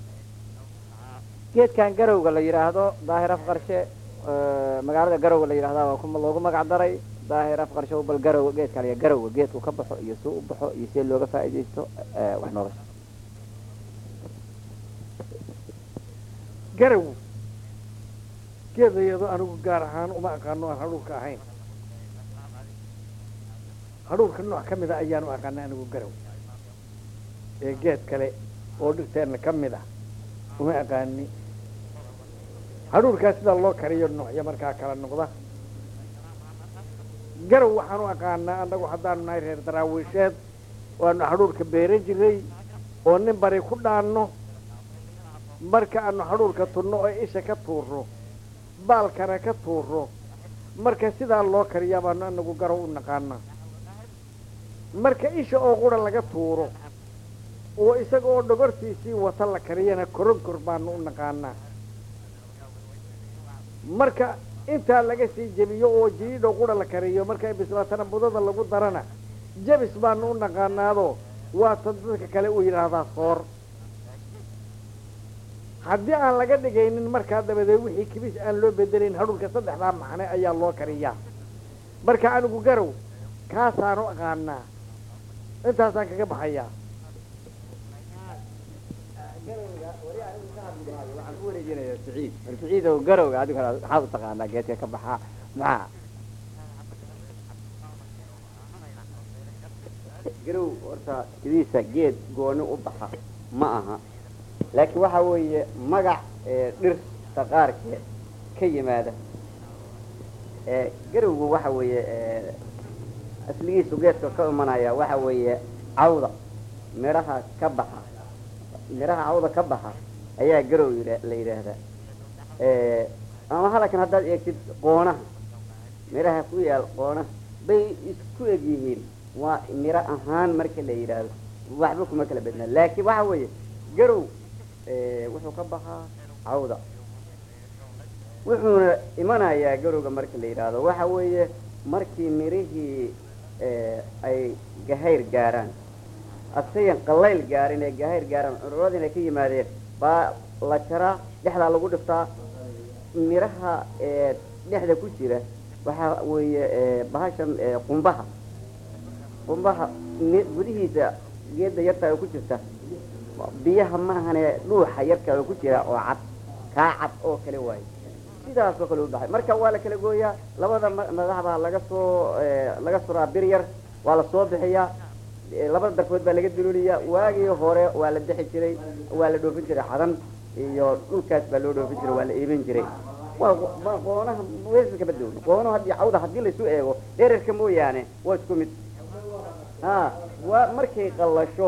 geedkan garowga la yidhaahdo daahir afqarshe magaalada garowga la yidhahda waa kuma loogu magac daray daahir afqarshe bal garow geedka la garowga geedku ka baxo iyo suu u baxo iyo see looga faa'iidaysto wax nolosha garow geed layado anigu gaar ahaan uma aqaano aan hadhuurka ahayn hadhuurka nooc ka mida ayaan u aqaana anigu garow ee geed kale oo dhirteenna ka mid ah uma aqaani hadhuurkaa sidaa loo kariyo noocyo markaa kala noqda garow waxaan u aqaanaa annagu haddaanu nahay reer daraawiisheed waanu hadhuurka beeran jiray oo nin bari ku dhaanno marka aanu hadhuurka tunno oo isha ka tuurro baalkana ka tuurro marka sidaa loo kariyaa baanu anagu garow u naqaanaa marka isha oo qura laga tuuro oo isaga oo dhogortiisii wata la kariyana koronkor baanu u naqaanaa marka intaa laga sii jebiyo oo jiriidho qura la kariyo markay bislaatana budada lagu darana jabis baanu u naqaanaado waatan dadka kale u yidhaahdaa soor haddii aan laga dhigaynin markaa dabadeed wixii kibis aan loo bedelayn hadhuurka saddexdaa macne ayaa loo kariyaa marka anigu garow kaasaanu aqaanaa intaasaan kaga baxayaa waxaan ku wareejinayaa siciid bal siciid oo garowga adigu maxaad u taqaanaa geedka ka baxaa maxaa garow horta sidiisa geed gooni u baxa ma aha laakiin waxa weeye magac dhirta qaarkeed ka yimaada garowgu waxa weeye asligiisu geedka ka imanaya waxa weeye cawda midhaha ka baxa midhaha cawda ka baxa ayaa garow la yidhaahdaa ama halkan haddaad eegtid qoonaha midhaha ku yaal qoonaha bay isku eg yihiin waa miro ahaan marka la yidhaahdo waxba kuma kala bednaa laakiin waxa weeye garow wuxuu ka baxaa cawda wuxuuna imanayaa garowga marka la yidhaahdo waxa weeye markii mirihii ay gahayr gaaraan asayan qalayl gaarin ee gahayr gaaraan cururadina ka yimaadeen baa la jaraa dhexdaa lagu dhiftaa miraha dhexda ku jira waxaa weeye bahashan qumbaha qumbaha gudihiisa geedda yarta oo ku jirta biyaha maahane dhuuxa yarka oo ku jira oo cad kaa cad oo kale waayo sidaasoo kale u baxay marka waa la kala gooyaa labada madaxbaa laga soo laga suraa bir yar waa la soo bixiyaa labada darfood baa laga dululiyaa waagii hore waa la bixi jiray waa la dhoofin jiray xadan iyo dhulkaas baa loo dhoofin jiray waa la iibin jiray waa qoonaha weelka kama duwan qoonaha haddii cawda haddii laisu eego dhererka mooyaane waa isku mid ha waa markay qallasho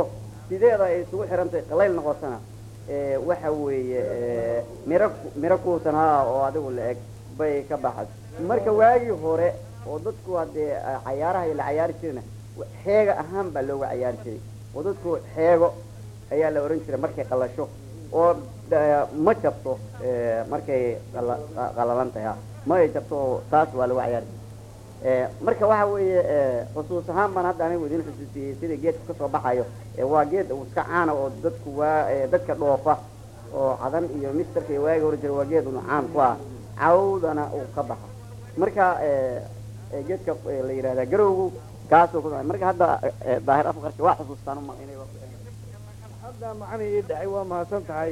sideeda ay isugu xirantahay qalayl noqotana ee, waxa weeye ee, miro miro kuusan ha oo adigu la eg bay ka baxas marka waagii hore oo dadku haddee ah, cayaaraha la cayaari jirana wa- xeega ahaan baa looga cayaari jiray oo dadku xeego ayaa la ohan jiray markay qalasho oo da- ma jabto ee, markay qala- qa- qalalan tahay ha. ma ay jabto oo taas waa lagu cayaari jiray Ee, marka waxa weeye ee, xusuus ahaan baan hadda anigu idin xusuusiyey sida geedku kasoo baxayo ee, waa geed uu iska caana oo dadku waa ee, dadka dhoofa oo cadan iyo misterka iyo waagi hore jira waa geed unu caan ku ah cawdana uu ka baxa marka ee, ee, geedka ee, la yidhahdaa garowgu kaasuu ku marka hadda ee, daahir afka qarshe waa xusuustaan uma inay hadda macnii ii dhacay waa mahadsan tahay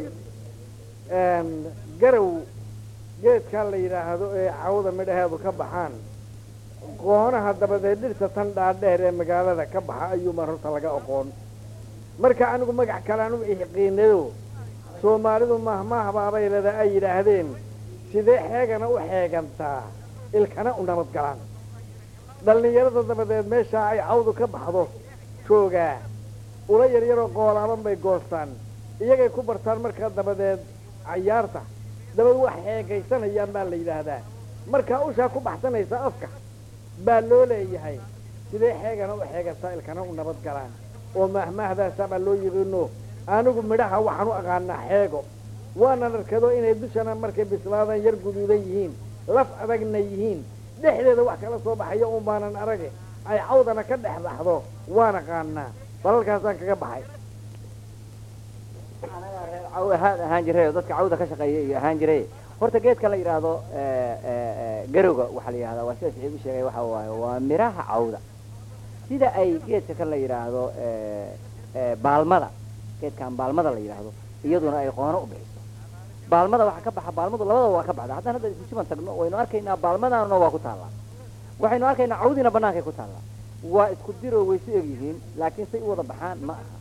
garow geedkan la yidhaahdo ee cawda midhaheedu ka baxaan qoonaha dabadeed dhirta tan dhaadheer ee magaalada ka baxa ayuumaa horta laga oqoon marka anigu magac kalean u iqiinayo soomaalidu mahmaahbaabay leda ay yidhaahdeen sidee xeegana u xeegantaa ilkana u nabad galaan dhallinyarada dabadeed meeshaa ay cawdu ka baxdo joogaa ula yaryaroo qoolaaban bay goostaan iyagay ku bartaan markaa dabadeed cayaarta dabad wax xeegaysanayaan baa la yidhaahdaa markaa ushaa ku baxsanaysa afka baa loo leeyahay sidee xeegana u xeegantaa ilkana u nabad galaan oo mahmaahdaasa baa loo yiqiino anigu midhaha waxaan u aqaanaa xeego waanan arkado inay dushana markay bislaadaan yar guduudan yihiin laf adagna yihiin dhexdeeda wax kala soo baxayo un baanan arage ay cawdana ka dhex baxdo waan aqaanaa balalkaasaan kaga baxay caw ahaan ahaan jiray oo dadka cawda ka shaqeeya iyo ahaan jiray horta geedka la yidhaahdo ee, ee, ee, garowga waxaa la yidhahdaa waa sida saxiib u sheegay waxa waaye waa miraha cawda sida ay geedka kan la yidhaahdo ee, ee, baalmada geedkan baalmada la yidhaahdo iyaduna ay qoono u bixiso baalmada waxaa ka baxa baalmadu labadaba waa ka baxda haddaan hadda isusiban tagno waynu arkaynaa baalmadana waa ku taallaa waxaynu arkaynaa cawdiina bannaankay ku taallaa waa isku diroo way isu egyihiin laakiin say u wada baxaan ma aha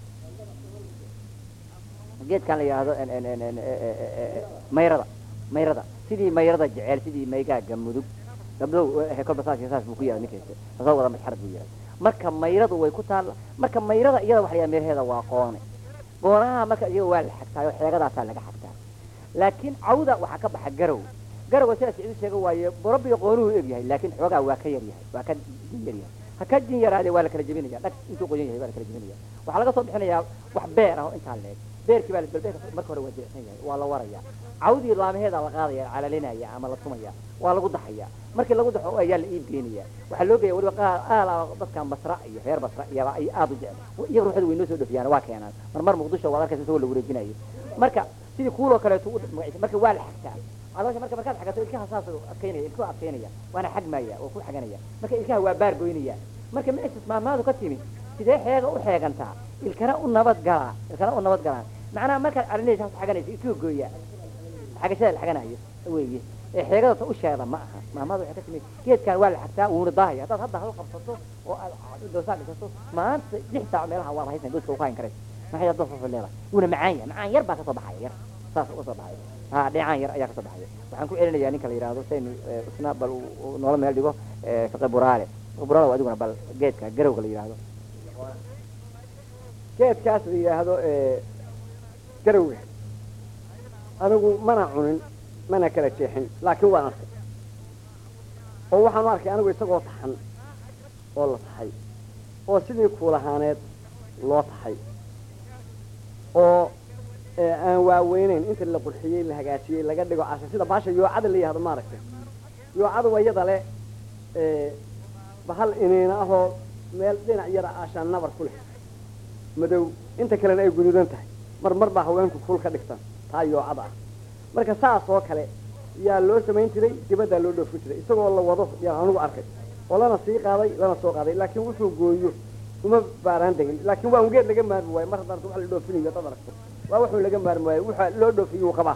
geedkan la yidhaahdo en- en- en- en- e- e- e- e- mayrada mayrada sidii mayrada jecel sidii maygaaga mudug gabdhow eh, kolba saas iyo saas buu ku yahay ninkaysa asoo wada masxarad buu yahay marka mayradu way ku taalla marka mayrada iyada waxa la yidhaha miraheeda waa qoone qoonaha marka iyaga waa la xagtaa oo xeegadaasaa laga xagtaa laakiin cawda waxaa ka baxa garow garowga sidaas idu sheega waaye borobiyo qoonuhu eg yahay laakiin xoogaa waa ka yar yahay waa ka jin yar yahay ha ka jin yaraade waa la kala jebinaya dhag intuu qoyan yahay waa la kala jebinaya waxaa laga soo bixinayaa wax beer ah oo intaa leeg beerkii baa la balbeerka marka hore waa jilicsan yahay waa la waraya cawdii laamaheeda la qaadaya calalinaya ama la tumaya waa lagu daxaya markii lagu daxo ayaa la iib geenaya waxaa loo geeya weliba qaar aala dadkan basra iyo reer basra iyaba ay aad u jecel iyaga ruuxda way noo soo dhofiyaan waa keenaan marmar muqdisho waad arkaysa isagoo la wareejinayo marka sidii kuuloo kaleeto u magaciisa marka waa la xagtaa caloosha marka markaad xagato ilkaha saas u adkaynaya ilkuhu adkaynaya waana xagmaya oo ku xaganaya marka ilkaha waa baar goynaya marka meeshas maamaadu ka timi sidee xeega u xeegantaa ilkana u nabad galaa ilkana u nabad galaan macnaha markaad arinaysa has xaganaysa ilkuhu gooya xagashada la xaganayo weeye ee xeegada ta usheeda ma aha maamada waxay ka timi geedkan waa la xagtaa wuuna daahaya haddaad hadda hal qabsato oo aad doosaa dhisato maanta lix saac meelaha waad haysan gooska uku hayn karaysa maxay hadda soo leedahay wuuna macaan yahay macaan yar baa kasoo baxaya yar saas usoo baxaya ha dhinacaan yar ayaa kasoo baxaya waxaan ku celinayaa ninka la yidhaahdo saynu isna bal uu noola meel dhigo fiqi buraale fiqi buraale waa adiguna bal geedka garowga la yidhaahdo geedkaas la yidhaahdo garowga anigu mana cunin mana kala jeexin laakiin waan arkay oo waxaanu arkay anigu isagoo taxan oo la taxay oo sidii kuulahaaneed loo taxay oo aan waaweyneyn inta la qurxiyey la hagaajiyey laga dhigo casha sida baasha yoocada la yihahdo maaragtay yoocada waa iyada le bahal iniina ahoo meel dhinac yara aashaan nabar ku leh madow inta kalena ay guduudan tahay mar mar baa haweenku ful ka dhigtan taa yoocada ah marka saas oo kale yaa loo samayn jiray dibaddaa loo dhoofin jiray isagoo la wado yaan anigu arkay oo lana sii qaaday lana soo qaaday laakiin wuxuu gooyo uma baaraan degin laakiin waa un geed laga maarmi waayo mar haddaan wax la dhoofinayo dad aragto waa wuxuu laga maarmi waayo waxa loo dhoofiyuu qabaa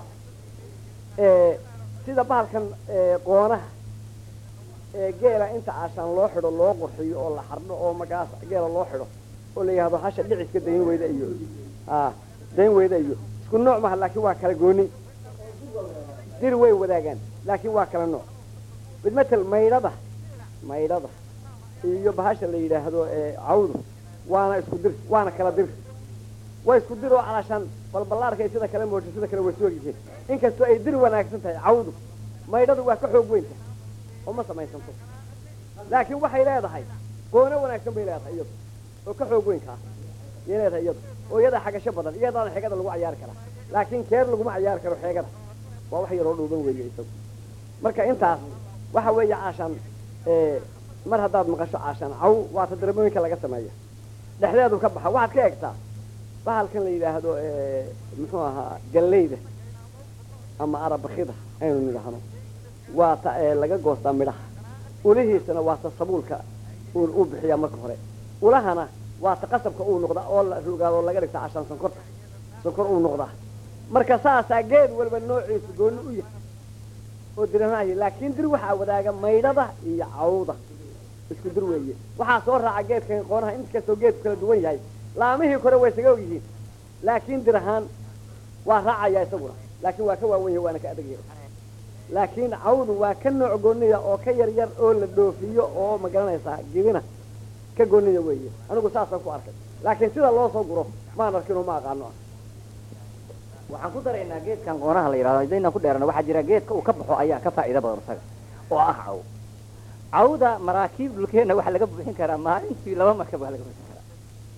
sida bahalkan qoonaha geela inta caashaan loo xidho loo qurxiyo oo la xardho oo magaas geela loo xidho oo la yihahdo hasha dhiciska dayn weyda iyo a dayn weyda iyo isku nooc maha laakiin waa kala gooni dir way wadaagaan laakiin waa kala nooc mid matel maydhada maydhada iyo bahasha la yidhaahdo cawdu waana isku dir waana kala dir waa isku dir oo calashaan balballaarkay sida kale moojo sida kale way soo yihiin inkastoo ay dir wanaagsan tahay cawdu maydhadu waa ka xoog weyn tahay oo ma samaysanto laakiin waxay leedahay goono wanaagsan bay leedahay iyadu oo ka xoog weyn kaa yay leedahay iyadu oo iyadaa xagasho badan iyadaana xeegada lagu cayaari karaa laakiin keer laguma cayaari karo xeegada waa wax yaroo dhuuban weeye isagu marka intaas waxa weeye caashaan mar haddaad maqasho caashaan caw waa tadarmooyinka laga sameeya dhexdeedu ka baxa waxaad ka egtaa bahalkan la yidhaahdo muxuu ahaa galleyda ama arabakida aynu nidhaahno waa ta laga goostaa midhaha ulihiisana waa ta sabuulka uu bixiyaa marka hore ulahana waa ta qasabka uu noqdaa oo la rogaado oo laga dhigta cashaan sonkorta sonkor uu noqdaa marka saasaa geed walba noociisu gooni u yahay oo diramaayo laakiin dir waxaa wadaaga maydhada iyo cawda isku dir weeye waxaa soo raaca geedkan qoonaha inkastoo geedku kala duwan yahay laamihii kore way isaga og yihiin laakiin dir ahaan waa raacaya isaguna laakiin waa ka waawen yahay waana ka adag yahay laakiin cawdu waa ka nooc gooniya oo ka yar yar oo la dhoofiyo oo ma garanaysaa gidina ka gooniya weeye anigu saasaan ku arkay laakiin sida loo soo guro maan arkin oo ma aqaano ah waxaan ku daraynaa geedkan qoonaha la yidhahdo hadaynaan ku dheerana waxaa jira geedka uu ka baxo ayaa ka faa'iido badan isaga oo ah caw cawda maraakiib dhulkeenna waxaa laga buuxin karaa maalintii laba markab waa laga buuxin karaa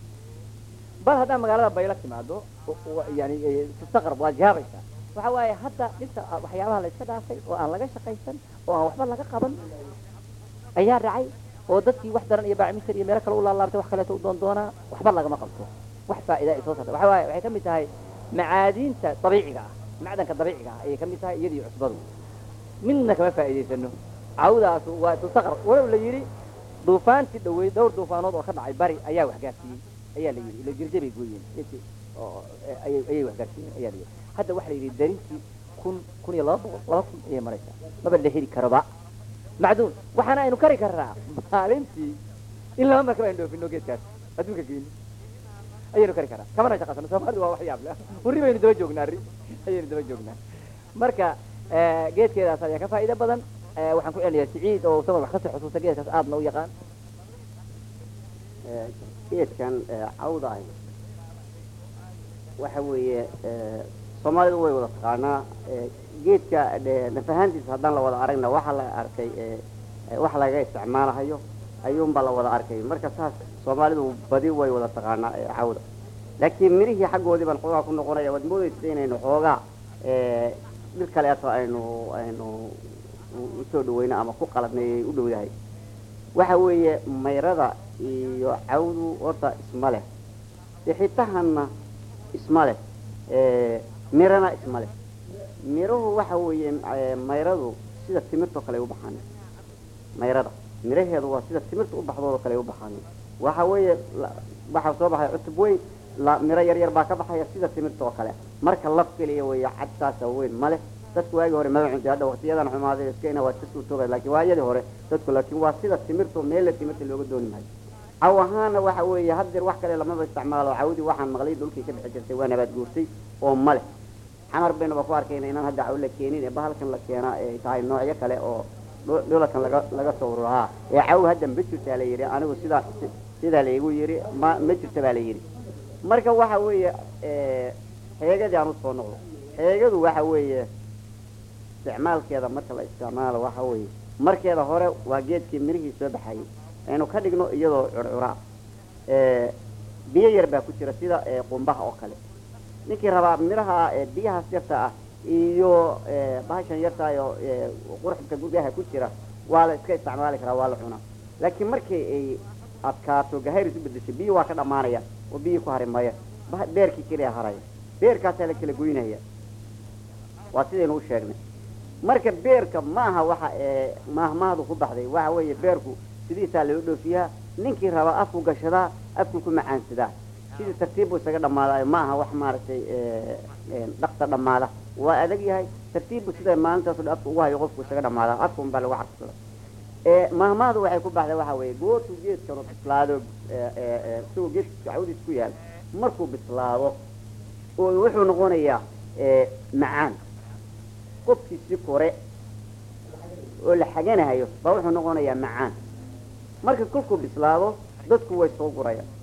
bal haddaa magaalada bayla timaado yani tustaqrab waad jaabaysaa waxa waaye hadda dhinta waxyaabaha la iska dhaafay oo aan laga shaqaysan oo aan waxba laga qaban ayaa dhacay oo dadkii wax daran iyo baacmister iyo meelo kale u laalaabtay wax kaleeto u doon doonaa waxba lagama qabto wax faa'iida ay soo saarta waxa waaye waxay ka mid tahay macaadiinta dabiiciga ah macdanka dabiiciga ah ayay ka mid tahay iyadii cusbadu midna kama faa'iidaysano cawdaas waa tustaqar walow la yidhi duufaantii dhaweyd dhowr duufaanood oo ka dhacay bari ayaa wax gaarsiiyey ayaa la yidhi ilo jirjabay gooyeen intii oo ayay ayay wax gaarsiiyeen ayaa la yidhi hadda waxa la yidhi darintii kun kun iyo laba boqol laba kun ayay maraysaa maba la heli karoba macduun waxaana aynu kari karnaa maalintii in laba markaba aynu dhoofino geedkaas adduunka geeni ayaynu kari karaa kamana shaqaysano soomaalidu waa wax yaab leh urri baynu daba joognaa arri ayaynu daba joognaa marka geedkeedaas ayaa ka faa'iido badan waxaan ku celinayaa siciid oo isagoon wax kasii xusuusta geedkaas aadna u yaqaan geedkan cawda ahi waxa weeye soomaalidu way wada taqaanaa geedka nafahaantiisa haddaan la wada aragna waxaa la arkay wax laga isticmaalahayo ayuunbaa la wada arkay marka saas soomaalidu badi way wada taqaanaa cawda laakiin mirihii xaggoodii baan xoogaa ku noqonaya waad moodaysa inaynu xoogaa dhir kaleeto aynu aynu usoo dhaweyno ama ku qaladnay u dhow yahay waxa weeye mayrada iyo cawdu horta isma leh bixitahanna isma leh mirana isma leh miruhu waxa weeye mayradu sida timirtoo kale ay u baxaan mayrada miraheedu waa sida timirta u baxdoodoo kale ay u baxaan waxa weeye waxaa soo baxaya cutub weyn la miro yar yar baa ka baxaya sida timirta oo kale marka laf keliya weeye cad saasa weyn male dadku waagii hore maba cunti hadda waktiyadan xumaaday iskayna waa iska suurtooga laakiin waayadii hore dadku laakiin waa sida timirta meella timirta looga dooni maayo caw ahaana waxa weeye haddeer wax kale lamaba isticmaalo cawdii waxaan maqlay dhulkii ka bixi jirtay waa nabaad guurtay oo male xamar baynuba ku arkayna inaan hadda caw la keenin ee bahalkan la keenaa ay tahay noocyo kale oo dhulakan laga laga soo ururahaa ee caw hadda ma jirtaa la yidhi anigu sidaa sidaa laygu yidhi ma ma jirta baa la yidhi marka waxa weeye xeegadii aan usoo noqdo xeegadu waxa weeye isticmaalkeeda marka la isticmaalo waxa weeye markeeda hore waa geedkii mirihii soo baxayay aynu ka dhigno iyadoo curcuraa biyo yar baa ku jira sida qumbaha oo kale ninkii rabaa miraha biyahaas yarta ah iyo bahashan yartaayo qurxka gudaha ku jira waa la iska isticmaali karaa waa la cunaa laakiin markii ay adkaato gahayr isu bedeshay biyo waa ka dhamaanaya oo biyi ku hari maya beerkii keliya haraya beerkaasaa la kala goynaya waa sidaynu u sheegnay marka beerka maaha waxa maahmaahdu ku baxday waxa weeye beerku sidiisaa loo dhoofiyaa ninkii rabaa afku gashadaa afku ku macaansadaa sidii tartiib buu isaga dhammaadaayo ma aha wax maaragtay dhaqsa dhammaada waa adag yahay tartiibbu sida maalintaas afka ugu hayo qofku isaga dhammaadaa afka un baa lagu carfsada mahmaahdu waxay ku baxday waxa weeye goortuu geedkanu bislaado isagoo geedka cawdiis ku yaal markuu bislaado oo wuxuu noqonayaa macaan qofkiisii kore oo la xaganahayo baa wuxuu noqonayaa macaan marka kolkuu bislaado dadku way soo gurayaan